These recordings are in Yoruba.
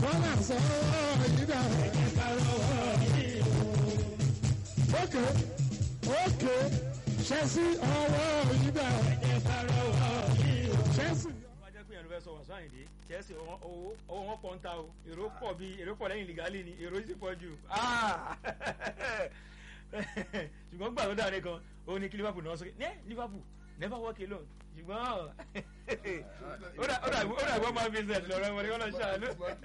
bọ́lá sọ̀rọ̀ yìí dà. ókè ókè ṣẹ́sí ọwọ́ yìí dà. ṣẹ́sí. wọ́n á jẹ́ pé ìyànjú fẹ́ sọ wàásù àyìndé chelsea owó owó wọn pọ̀ ń ta o èrò pọ̀ bí èrò pọ̀ lẹ́yìn lìgálì ni èrò sì pọ̀ jù ṣùgbọ́n gbà tó dáre kan ó ní kí liverpool náà sókè ní liverpool never walk alone ṣùgbọ́n ó dà gbọ́ máa business lọ́rọ́ wọn ni wọ́n lọ ṣàánú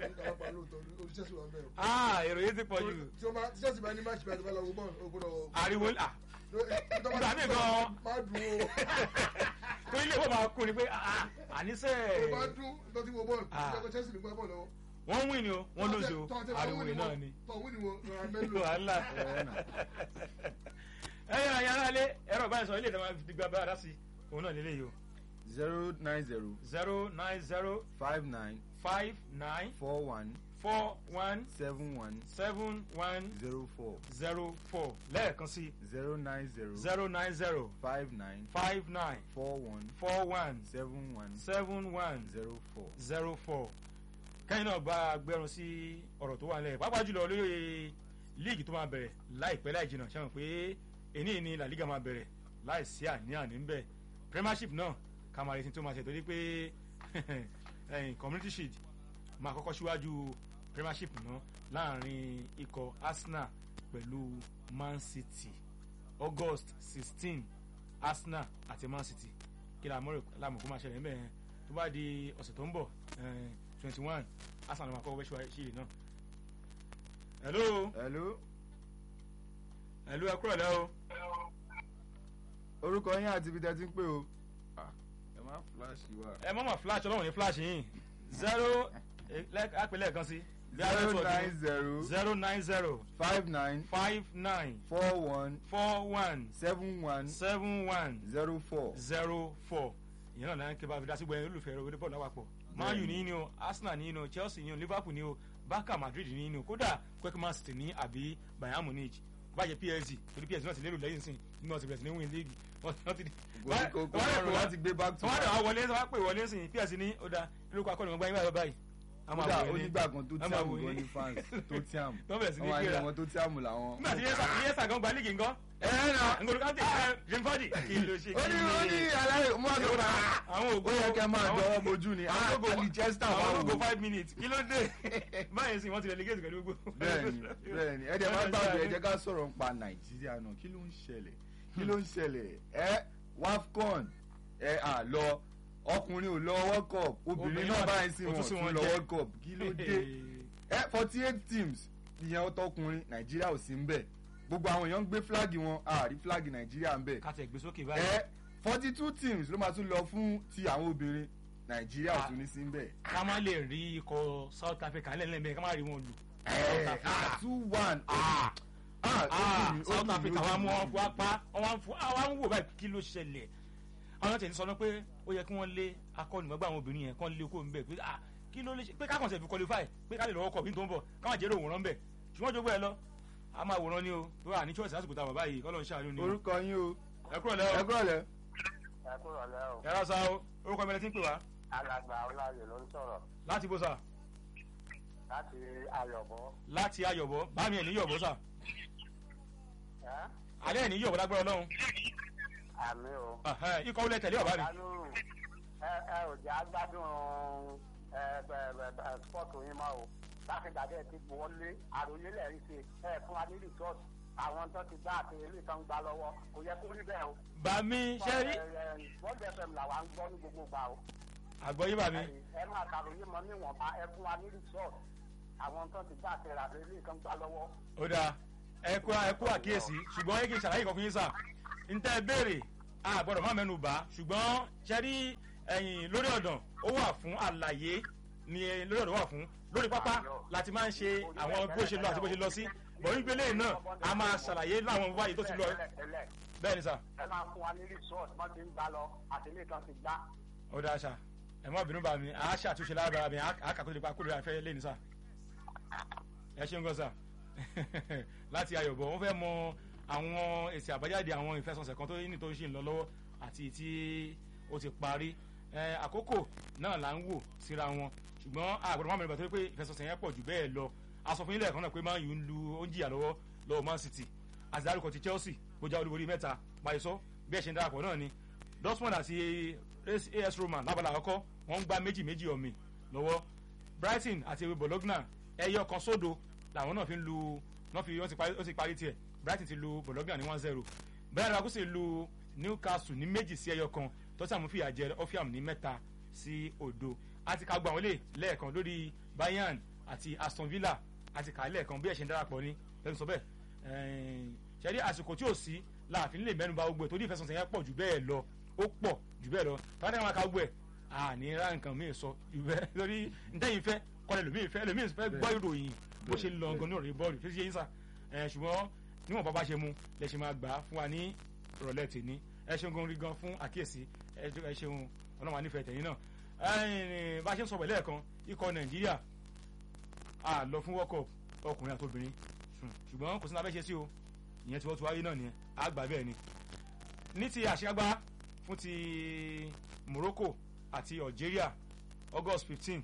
èrò yìí ti pọ̀ jù tí wọ́n bá tí sẹ́sì bá ní máàkì bá ti bá lọ wọ bọ́ọ̀lù ó gbọ́dọ̀. ariwo à ìgbà míì gan-an. má dùn ó. tó ilé ìwọ máa kún ni pé àníṣe ó bá dùn tó ti wo bọ́ọ̀lù tí wọ́n Chelsea ní gbá bọ́ọ̀lù lọ́wọ́. wọ́n win ni o wọ́n lóṣù o ariwo yìí náà ni tọ́ wí ni wo rọra mẹ́lò. wàhálà ẹyẹ ayára lé ẹ̀rọ ìbánisọ̀rọ̀ ilé ìdáwà fi gba bára sí òun náà lélẹ́yìí o zero nine zero zero nine zero five nine five nine four one four one seven one seven one zero four zero four lẹ́ẹ̀kan sí zero nine zero zero nine zero five nine five nine four one four one seven one seven one zero four. zero four kẹ́yìn náà gba agbẹ́rún sí ọ̀rọ̀ tó wà nílẹ̀ pàápàá jùlọ lórí líìgì tó máa bẹ̀rẹ̀ láìpẹ́ láì jìnnà ṣe mọ̀ pé èní ni la liga máa bẹ̀rẹ̀ láì sí àní-àní ń bẹ̀ premiership náà ká máa retí tó máa ṣe torí pé ẹ̀yìn community shield máa kọ́kọ́ síwájú premiership náà láàrin ikọ̀ arsenal pẹ̀lú man city august sixteen arsenal àti man city kí la mọ̀ kó máa ṣẹlẹ̀ ń bẹ̀ yẹn tó bá di ọ̀sẹ̀ tó ń bọ̀ twenty one arsenal ló máa kọ́kọ́ wẹ́ ṣíì náà. hello hello hello ẹ kúrò lẹ́ o. orúkọ yín àti ibi tẹ́ ti ń pè o. Ah, ẹ má flash wa. ẹ mọ́ mọ́ flash ọlọ́run ní flash yín zero àpè lẹ́ẹ̀kan sí. zero nine zero zero nine zero five nine five nine four one four one seven one seven one zero four. zero four ìyẹn náà náà ń ké bá fi dá sí gbẹ̀yìn olùfẹ́ rẹ̀ bọ́ọ̀lù lápapọ̀ man u ní ní o arsenal ní ní o chelsea ní o liverpool ní o barca madrid ní ní o kódà kwekman city ní àbí bayern munich báyìí psg torí psg náà ti lérò lẹ́yìn sìn nínú ọ̀sẹ̀ bẹ̀rẹ̀ sí ní win league wọ́n ti di. kò kò rọrùn láti gbé back to wọ́n á back. dà wá wọlé wọ́n á pè wọlé sìn psg ní ó da lórúkọ akọ́ni wọn gbá yín báyìí báyìí. a máa kódà wò yẹn ní- onígbà kan tó a máa tíàmù wò gan yẹn ní fans tó tíàmù tó bẹ̀rẹ̀ sí ní wọn àyè gbéra wọn tó tíàmù làwọn. nígbà tí yẹ́sà gan gba líìgì ńkọ́ ẹ ẹ nà ngolo ká tẹ ẹ jimfadi kí ló ṣe ó kí ní ó ní ni aláì mú àgbẹ̀ wọn. àwọn ó ògo yẹ kẹ́ máa àwọn- dọ́wọ́ bojú ni àwọn ògo àlì chester wà àwọn wò. ògo five minutes kí ló dé báyìí sì wọ́n ti relegate pẹ̀lú gbogbo. bẹ́ẹ̀ni bẹ́ẹ̀ni ẹ dẹ̀ máa gbàgbé ẹ jẹ́ ká sọ̀rọ̀ nípa nàìjíríà náà kí ló ń ṣẹlẹ̀ kí ló ń ṣẹlẹ̀ ẹ wafcon ẹ à lọ ọkùnrin ò lọ world cup obìnrin Obìnrin náà náà báyìí sí ó tún wọn sí tún wọn lọ jẹ. world cup kí ló dé ẹ forty eight teams ìyẹn ọtọkùnrin nàìjíríà ò sí ń bẹ̀ gbogbo àwọn èèyàn ń gbé fúláàgì wọn àrí fúláàgì nàìjíríà ń bẹ̀ kàtẹ́ gbé sókè báyìí. ẹ forty two teams ló máa tún lọ fún ti àwọn obìnrin nàìjíríà ò tún ní sí ń bẹ̀. ká má lè rí ikọ̀ south africa lẹ́lẹ́mẹ̀ ká má rí wọn lù. ẹ ah two one ah ah Ah, ó dùn mí, ó south dùn mí, africa ó wa dùn mú mí. wọn fún apá wọn fún àwọn wò báyìí kí ló ṣẹlẹ̀ àwọn tẹ̀lé sọ pé ó yẹ kí wọ́n lé akọ́nìmọ̀gbà àwọn obìnrin yẹn kán lé kó ń bẹ̀ pé ah kí ló lè ṣe pé kákan ṣe fi qualify pé ká lè lọ́wọ́ kọ̀ bí tó ń bọ̀ káwọn jẹ́rò òwòrán bẹ̀ ṣùgbọ́n jogbo ẹ lọ a máa wòran ni o tó wà ní choice lásìkò táwọn báyìí kọ́ ló ń ṣàánú ni o orúkọ yín o ẹ kúrò ẹ lẹ́wọ̀ kúrò lẹ. ẹ kúrò lẹ́ o ẹ rà sá o orúkọ mi lẹ ti ń pè wá alàgbà ọláyè ló ń sọ̀rọ̀ láti bó sà láti ayọ̀bọ. láti ayọ̀bọ̀ bá mi ẹ̀ ní yọ̀bọ̀ sà ẹ́ alẹ́ ẹ̀ ní yọ̀bọ̀ lágbára ọlọ́run àmì o. Ẹ̀hẹ́, ikọ̀ wọlé tẹ̀lé ọ̀bá mi Kánúrù ẹ ẹ ò jẹ́ agbádùn ẹ ẹ ẹ ẹ spọ́ọ̀tù yín mọ́ o láti gbàdé ti wọlé àròyé lẹ́rìí ṣe ẹ fún wa ní resort àwọn tó ti gbá àti ilé kan gbá lọ́wọ́ kò yẹ kó rí bẹ́ẹ̀ o. bá mi ṣe rí wọ́n jẹ́ fẹ́mi làwa ń gbọ́ ní gbogbo gbà o. àgbọ̀yé bá mi ẹ máa kàròyé mọ níwọ̀nba ẹ fún wa ní resort àwọn tó ti gbá àti àti ilé kan gbá lọ́wọ́. ó dáa ẹ kú ẹ kú àkíyèsí ṣùgbọ́n ẹ kì í ṣàlàyé kan fún yín sà n tẹ́ ẹ béèrè a gbọ́dọ̀ má mẹ́nu bà ṣùgbọ́n ṣe rí ẹ̀yìn lórí ọ̀dàn ó wà fún àlàyé ni ẹ- lórí ọ̀dàn wà fún lórí pápá láti máa ń ṣe àwọn bó ṣe lọ àti bó ṣe lọ sí bọ̀ nígbè lẹ́yìn náà a máa ṣàlàyé láwọn báyìí tó ti lọ tẹ́lẹ̀ bẹ́ẹ̀ ni sà ẹ máa fún wa ní resort wọ́n ti ń gbá lọ àti ilé kan ti gbá. ó dáa sà ẹ má bínú bá mi a ṣàtúnṣe lára mi a kà kó lè pa kó lè fẹ́ lẹ́yìn sà ẹ ṣeun gan sà láti ayọ̀bọ̀ wọ́n fẹ́ mọ àwọn èsì àbájáde àwọn ìfẹsọ̀nsẹ̀ kan tó ní tó ń ṣe ń lọ lọ́wọ́ àti tí ó ti parí ẹ, àkókò náà là ń wò síra wọn ṣùgbọ́n àgbọ̀dọ̀ máa mẹ́rin bàtọ́ pé ìfẹsọ̀sẹ̀ yẹn pọ̀ jù bẹ́ẹ̀ lọ a sọ fún ilé ẹ̀kan náà pé Man U ń lu ó ń jìyà lọ́wọ́ lọ́wọ́ Man City àti dárúkọ ti Chelsea kó já olúborí mẹ́ta pàìsọ́ bí ẹ̀ ṣe ń darapọ̀ náà ni Dortmund àti AS Roma lábala àkọ́kọ́ wọ́n ń gbá méjì méjì ọ̀mì lọ́wọ́ Brighton àti Bologna ẹyọ kan sódo làwọn náà fi ń lu wọ́n fi wọ́n ti parí- ó ti parí tiẹ̀ Brighton ti lu Bologna ní one zero bẹ́ẹ̀ ni akúṣe lu Newcastle ní méjì sí ẹyọ kan tottenham fìyà jẹ Offiam ní mẹ́ta sí òdo àti ká gbọ́ àwọn ilé lẹ́ẹ̀kan lórí Bayern àti Aston Villa àti kà á lẹ́ẹ̀kan bí ẹ̀ ṣe ń darapọ̀ ní lẹ́nu sọ bẹ́ẹ̀ ṣẹ́rí àsìkò tí ò sí láàfin lè mẹ́nu bà gbogbo ẹ̀ torí ìfẹsọ̀sẹ̀ yẹn pọ̀ jù bẹ́ẹ̀ lọ ó pọ̀ jù bẹ́ẹ̀ lọ tọ́lá ní àwọn akáwọ́ ẹ̀ àní ra nǹkan míì sọ jù bẹ́ẹ̀ lórí ntẹ́yìn fẹ́ kọ́lẹ̀ lómi ìfẹ́ lómi ìfẹ́ gbọ́ ìròyìn bó ṣe ń lọ gan ní ọ̀rẹ́ bọ́ọ̀lù tó ṣe yín sà ẹ̀ ṣùgbọ́n níwọ̀n bàbá ṣe mu lẹ ṣe máa gbà á fún wa ní ìrọ̀lẹ́ tèmi ẹ ṣeun gan rí gan fún àkíyèsí ẹ jọ- ẹ ṣeun ọlọ́run ànífẹ́ tẹ̀yìn náà ẹ̀ẹ́n, bá a ṣe ń sọ pẹ̀lẹ́ ẹ̀kan ikọ̀ nàìjíríà a lọ fún world cup ọkùnrin àtobìnrin sùn ṣùgbọ́n kò sí ní abẹ́ ṣe sí o ìyẹn tí wọ́n ti wáyé náà nìyẹn a gbà bẹ́ẹ̀ ni ní ti àṣekágbá fún ti Morocco àti Algeria August fifteen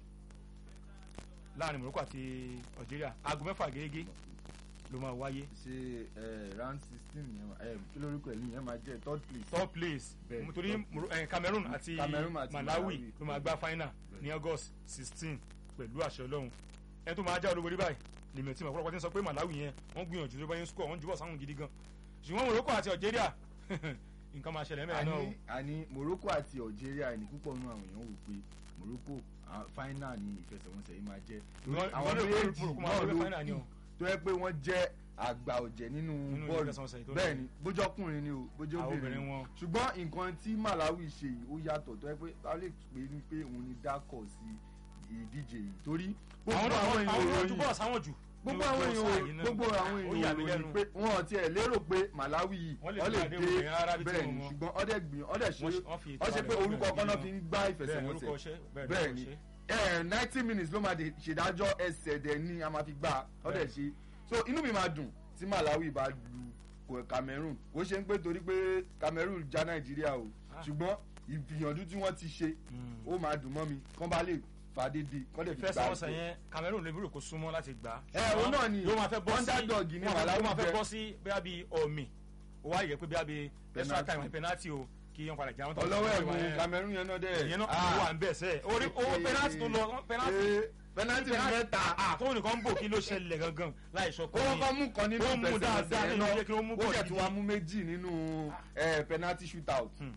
láàrin Morocco àti Algeria aago mẹ́fà gẹ́gẹ́ ló máa wáyé ṣe ẹ round sixteen yẹn ẹ kí lórúkọ ẹ̀yìn yẹn máa jẹ́ third place. third place Bẹ́ẹ̀, nítorí third Moro- eh, Cameroon àti Cameroon àti Malawi Malawi. ló máa gbá final ní August sixteen pẹ̀lú àṣẹ Ọlọ́run ẹni tó máa já olúborí báyìí lèmi tí mo ọ̀pọ̀lọpọ̀ ti ń sọ pé Malawi yẹn wọ́n gbìyànjú tó bá yín score wọ́n jùbọ̀ sáwọn gidi gan ṣùgbọ́n Morocco àti Algeria nǹkan máa ṣẹlẹ̀ mẹ́rin náà o àní àní Morocco àti Algeria ní púpọ̀ nínú àwọn èèyàn wò pé Morocco ah, final ní ìfẹsẹ̀wọnsẹ̀ yìí máa jẹ́ Ìwọ- àwọn ìwọ lè méjì Morocco máa náà wọlé ló final ni o. kù tó yẹ pé wọ́n jẹ́ àgbà ọ̀jẹ̀ nínú Nínú bọ́ọ̀lù ìfẹsẹ̀wọnsẹ̀ tó bẹ́ẹ̀ lọ. ni bójọ́kùnrin ni o àwọn bójóbìnrin obìnrin ni wọn ṣùgbọ́n nǹkan tí Malawi ṣe yìí ó yàtọ̀ tó yẹ pé a lè pè ní pé òun ni dákọ̀ sí ìdíje yìí torí àwọn gbogbo náà àwọn àwọn àwọn èèyàn jùbọ̀ sáwọn jù gbogbo àwọn èèyàn gbogbo àwọn ó yà mí èèyàn lẹ́nu ròyìn pé wọn ò tiẹ̀ lérò pé Malawi yìí Wọ́n lè wọ́n lè fi àdéhùn dé yẹn rárá bí tí bẹ́ẹ̀ wọ́n ni mọ̀. ṣùgbọ́n ọdẹ gbìyàn ọdẹ ṣe Wọ́n ṣe- wọ́n fi ọ ṣe pé ìtura orúkọ rẹ̀ kan náà gbìyànjú. fi ń gbá bẹ́ẹ̀ ni orúkọ ìfẹsẹ̀wọnsẹ̀ ọṣẹ́ bẹ́ẹ̀ bẹ́ẹ̀ ni ni orúkọ ọṣẹ́. ninety minutes ló máa de ṣèdájọ́ ẹsẹ̀ dẹ̀ ni a máa fi gbà ọdẹ ṣe so inú mi máa dùn tí Malawi bá lu kò- Cameroon kò ṣe ń pé torí pé Cameroon já Nàìjíríà o Ah. ṣùgbọ́n ìgbìyànjú tí wọ́n ti ṣe Mm. ó máa dùn mọ́ mi kán bá lè fàdédé kán lè fi gbà ìfẹsẹ̀wọnsẹ̀ yẹn Cameroon lè búrò kó súnmọ́ láti gbà á. ẹ òun náà ni yóò máa fẹ́ bọ́ sí underdog ni wọ́n máa- Malawi ó máa fẹ́ jẹ́. bọ́ sí bóyá bíi ọ̀mì ó wá yẹ pé bóyá bíi extra Penalty. time penalty o kí wọ́n padà jà wọ́n tó ọlọ́wọ́ ẹ̀ mú ìyẹn Cameroon yẹn náà dẹ̀ ìyẹn náà ó wà ń bẹ̀ sẹ́ orí owó penalty tó lọ penalty Eh, penalty mẹ́ta àtọ́wọ́n nìkan ń bò kí ló ṣẹlẹ̀ gangan láì sọ ó kọ́kọ́ mú kan nínú Ó mú dáadáa ìfẹsẹ̀wọnsẹ̀ nínú yẹn ilé kí ó mú ó bọ̀ jẹ́ tí gidi. wàá mú méjì nínú eh, penalty shootout Hmm.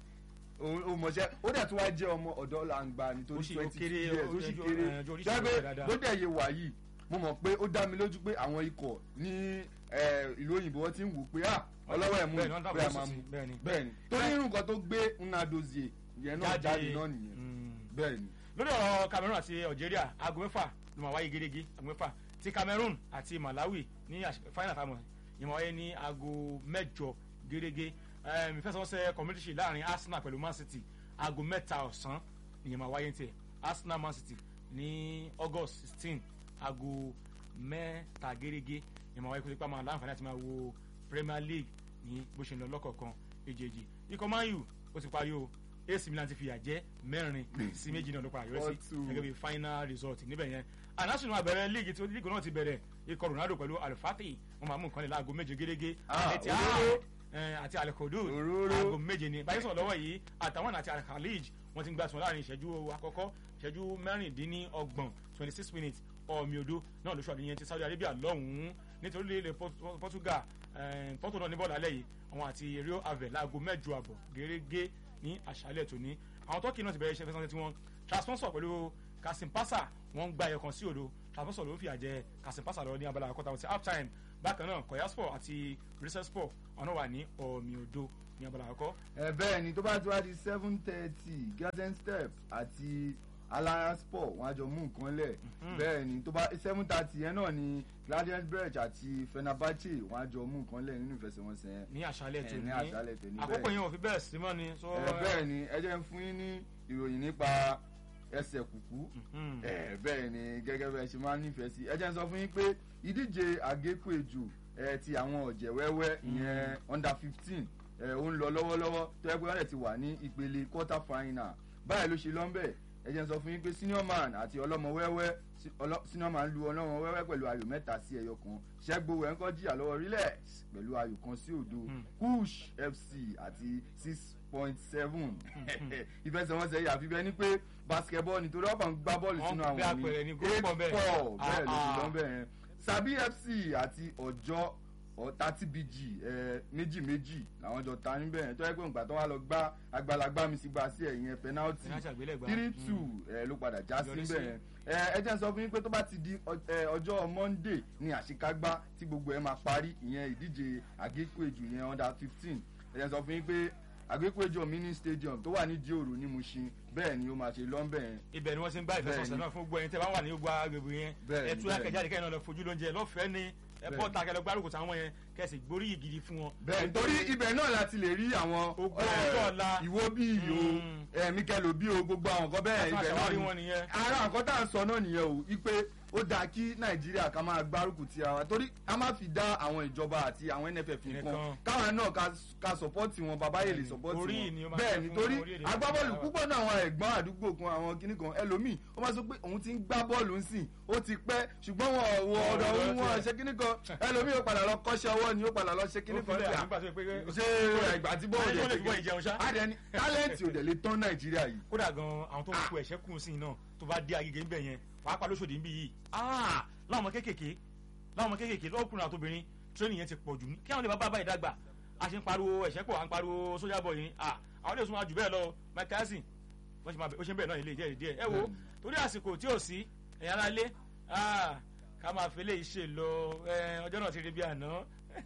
o mọ̀ṣẹ́ ó dẹ̀ tí wàá jẹ́ ọmọ ọ̀dọ́ làǹgbà Ó nítorí sì- ó twenty kéré, years ó ó sì sì- kéré eh, ojú oríṣi rẹ̀ jẹ́ pé dáadáa. bó dẹ̀ yẹ wà yìí mo mọ̀ pé ó dá mi lójú pé àwọn ikọ̀ ní eh, ìlú òyìnbó wọ́n ti ń wò pé ah ọlọ́wọ́ ẹ̀ mú Bẹ́ẹ̀ ni, wọ́n pé a dábàá máa sí mú bẹ́ẹ̀ ni. bẹ́ẹ̀ ni torí irun kan tó gbé Nnadozie yẹn náà jáde náà nìyẹn Mm. bẹ́ẹ̀ ni lórí ọ̀rọ̀ Cameroon àti Algeria aago mẹ́fà ló máa wáyé gẹ́gẹ́ aago mẹ́fà ti Cameroon àti Malawi ní àṣ- final time yìí máa wáyé ní aago mẹ́jọ gẹ́gẹ́ ìfẹsẹ̀wọnsẹ̀ community shield láàrin Arsenal pẹ̀lú Man City aago mẹ́ta ọ̀sán ìyẹn máa wáyé ní tiẹ̀ Arsenal Man City ní August sixteen aago mẹ́ta gẹ́gẹ́ ìyẹn máa wáyé kó tó pa máa láǹfààní àti máa wo Premier League ní bó ṣe ń lọ lọ́kọ̀ọ̀kan èjèèjì ikọ̀ Man U ó ti parí o AC Milan ti fìyà jẹ mẹ́rin sí méjì náà ló padà yọrí sí Four two. gẹ́gẹ́ bí final result níbẹ̀ yẹn anásùnù àbẹ̀rẹ̀ líìgì tí líìgì náà ti bẹ̀rẹ̀ ikọ̀ Ronaldo pẹ̀lú Al-Fatih wọn máa mú nǹkan lè láago méje gẹ́gẹ́ Ah, àti òróró. àti Al-Qudus Òróró. aago méje ni báyìí sọ̀rọ̀ lọ́wọ́ yìí àtàwọn àti Al-Khalij wọ́n ti ń gbà sùn láàrin ìṣẹ́jú àkọ́kọ́ ìṣẹ́jú mẹ́rìndínlọ́gbọ̀n twenty six minutes ọ̀mì odò náà lóṣù àdìyẹn ti Saudi Arabia lọ́hùn-ún nítorí ilẹ̀ Port- Portugal eh, Porto náà ní bọ́ọ̀lù alẹ́ yìí àwọn àti Rio Ave láago mẹ́jọ àbọ̀ gẹ́gẹ́ ní àṣálẹ̀ tòní àwọn tọ́kì náà ti bẹ̀rẹ̀ iṣẹ́ fẹsẹ̀ tí wọ́n transponsor pẹ̀lú Kasim Pasa wọ́n ń gba ẹ̀kan sí òdo transponsor ló ń fìyà jẹ Kasim Pasa lọ ní abala àkọ́tà wọn sí half time bákan náà Koyaspor àti Rizespor ọ̀nà wà ní ọ̀mì odò ní abala àkọ́ ẹ bẹ́ẹ̀ ni tó bá ti wá di seven thirty garden step àti alliance sport wọn á jọ mú nǹkan lẹ̀ bẹ́ẹ̀ ni tó bá seven thirty yẹn náà ni gladys brech àti fenerbahce wọn á jọ mú nǹkan lẹ̀ nínú ìfẹsẹ̀wọnsẹ̀ yẹn ní àṣálẹ̀ ẹ, tòní ní àṣálẹ̀ tòní àkókò bẹ́ẹ̀ yẹn ò fi bẹ́ẹ̀ sí mọ́ ni. so, ẹ bẹ́ẹ̀ ni ẹ jẹ́ ń fún yín ní ìròyìn nípa ẹsẹ̀ kùkú Mhm. ẹ bẹ́ẹ̀ ni gẹ́gẹ́ bẹ́ẹ̀ ṣe máa ń nífẹ̀ẹ́ sí ẹ jẹ́ ń sọ fún yín pé ìdíje àgékù ejò ẹ ti àwọn ọ̀jẹ̀ wẹ́wẹ́ ìyẹn under fifteen ẹ ó ń lọ lọ́wọ́lọ́wọ́ tó yẹ pé wọ́n dẹ̀ ti wà ní ìpele quarter final báyìí ló ṣe lọ́nbẹ̀ ẹ jẹ́ n sọ fún yín pé senior man àti ọlọ́mọ wẹ́wẹ́ sí- ọlọ́- senior man lu ọlọ́mọ wẹ́wẹ́ pẹ̀lú ayò mẹ́ta sí ẹyọ kan ṣẹ́gbó ẹ̀ ń kọ́ jìyà lọ́wọ́ relax pẹ̀lú ayò kan sí òdo kush fc àti six point seven ìfẹsẹ̀wọnsẹ̀ yìí àfi bẹ́ẹ̀ ni pé basketball nítorí ọ̀pọ̀ ń gbá bọ́ọ̀lù Wọ́n sínú bí àwọn àpẹẹrẹ ní ní goal eight pọ̀ bẹ́ẹ̀. four bẹ́ẹ̀ ló ti Ah, lọ́ ah. bẹ́ẹ̀ yẹn sabi fc àti ọjọ́ thirty bg ẹ, méjì méjì làwọn jọ ta níbẹ̀ yẹn tó yẹ pé nǹkan tó wà lọ gbá agbalagbá mi sí gba sí ẹ̀yìn penalty Penalty àgbélẹ̀gbá. three Mm. two ẹ, ló padà já sí Yọrí níbẹ̀ sí. yẹn ẹ ẹ jẹ́ n sọ fún yín pé tó bá ti di ọ- ẹ, ọjọ́ monday ni àṣekágbá tí gbogbo ẹ máa parí ìyẹn ìdíje àgékùejù yẹn under fifteen ẹ jẹ́ n sọ fún yín pé àgékùejù mini stadium tó wà ní dioro ní mushin bẹ́ẹ̀ ni ó máa ṣe lọ́nbẹ̀ yẹn ibẹ̀ ni wọ́n ti ń bá ìfẹsọ̀sẹ̀ Bẹ́ẹ̀ni. náà fún gbogbo ẹni tẹ́ bá wà ní gbogbo agbègbè yẹn Bẹ́ẹ̀ni, ẹ tú bẹ́ẹ̀ni. akẹ́jáde kẹ́yìn náà lọ fojú lóúnjẹ lọ́fẹ̀ẹ́ ni ẹ bọ́ Bẹ́ẹ̀ni. ta kẹlẹ́ gbárùkù táwọn yẹn kẹsì gbóríyì gidi fún wọn. bẹ́ẹ̀ nítorí ibẹ̀ náà láti lè rí àwọn Ogun ẹ, ọjọ́ ọ̀la. ìwó bí o Mm. ẹ mikel obi o gbogbo àwọn nǹkan bẹ́ẹ̀ Láti máa ibẹ̀ náà ṣàwárí ni wọn nìyẹn. ara nǹkan tá à ń sọ náà nìyẹn o ipe ó dáa kí nàìjíríà ká máa gbárùkù ti ara wa torí a máa fi dá àwọn ìjọba àti àwọn nff nǹkan Nìkan. káwọn náà ká- ká sọpọ́tì wọn bàbá yèlè Bẹ́ẹ̀ni, sọpọ́tì orí wọn ni ó máa bẹ́ẹ̀ jẹ́ ni fún torí orílẹ̀-èdè agbábọ́ọ̀lù Nàìjíríà. púpọ̀ náà àwọn ẹ̀gbọ́n àdúgbò kan àwọn kinní kan ẹlòmíì ó máa sọ pé òun ti ń gbá bọ́ọ̀lù ń sìn ó ti pẹ́ ṣùgbọ́n wọn ò wọ ọ̀dọ̀ Ọ̀dọ̀ òun wọn tiẹ̀. ṣe kinní kan ẹlòmíì ó padà lọ kọ́ṣẹ́ ọwọ́ ni ó padà lọ ṣe kinní Ó kan filẹ̀ sí à nígbà tó yẹ pé ṣé ìgbà tí bọ́ọ̀lù Ayé yẹn ló lè fi bọ́ ìjẹun ṣá. adẹni tálẹ́ǹtì ò dẹ̀ lè tán nàìjíríà yìí kódà gan àwọn tó ń kó ẹ̀ṣẹ́ kùn sí iná tó bá dé agége ńbẹ yẹn pàápàá lóṣòdì ńbí yìí ah láwọn ọmọ kéékèèké láwọn ọmọ kéékèèké lọ́kùnrin àtòbìnrin tírénì yẹn ti pọ̀ jù ní kí àwọn lè bá bá báyìí dàgbà a ṣe ń pariwo ẹ̀ṣẹ́ pọ̀ à ń pariwo sójà bọ̀ yìí ah àwọn lè súnmọ́ jù bẹ́ẹ̀ lọ Mike Tyson wọ́n ṣe máa bẹ̀ ó ṣe ń bẹ̀rẹ̀ náà ilé díẹ̀ díẹ̀ ẹ wo torí àsìkò tí ò sí ẹ̀yàn ara lé ah ká máa fi léyìí ṣe lọ ẹ, ọjọ́ náà ti rí bí àná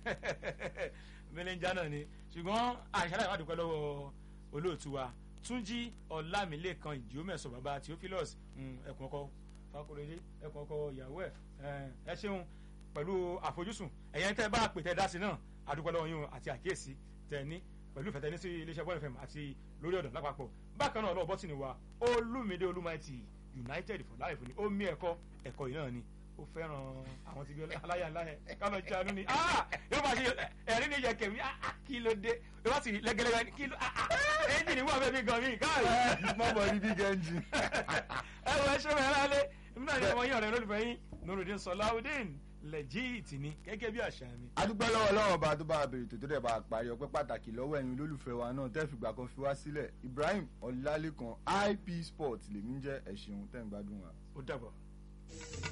mẹlẹ́njà náà ni ṣùgbọ́n àṣàlàyé má dúpẹ́ lọ́wọ́ olóòtú wa túnjí ọlámilẹ́kan ìjíọ́mẹ̀sọ bàbá theophilus mm, ẹkùn ọkọ fakorede ẹkùn ọkọ ìyàwó ẹ ẹ ṣeun pẹ̀lú àfojúsùn ẹ̀yẹn tẹ́ bá pè tẹ́ dá sí náà àdúpẹ́ lọ́wọ́ yín o àti àkíyèsí tẹ́ ní pẹ̀lú ìfẹ́ tẹ́ ní sí iléeṣẹ́ bọ́ọ̀lù fm àti lórí ọ̀dọ̀ lápapọ̀ bákan náà lọ́wọ́ bọ́tìnì wa olúmídé olúmáìtì united for life ni ó mí ẹ̀kọ́ ẹ̀kọ́ yìí náà ni ó fẹ́ràn àwọn tí bí aláya aláya kánà jánu ni ah yóò máa ṣe ẹ̀rín ní yẹ̀kẹ̀ mi ah ah, kí ló dé yóò bá sì rí lẹ́gẹ́lẹ́gẹ́ ní kí ló ah ah ẹ́ńjìnì wà bẹ́ẹ̀ bí gan mi káàrí mọ́bọ̀ ní big engine. ẹ wọ ẹṣẹ mẹ́rin lálẹ́ èmi náà ní ọmọ yín ọ̀rẹ́ lólùfẹ́ yín nurudin sọláudin lẹ́jìtì ni gẹ́gẹ́ bí àṣà mi. adúpẹ́ lọ́wọ́ lọ́wọ́ bá tó bá a bèrè tó tó dẹ̀ bá a parí ọpẹ́ pàtàkì lọ́wọ́ ẹ̀yin olólùfẹ́ wa náà tẹ́ fìgbà kan fi wá sílẹ̀ ibrahim ọlálékan ip sport lèmi ń jẹ́ ẹ̀ṣin tẹ́ ń gbádùn wa. ó dàbọ̀.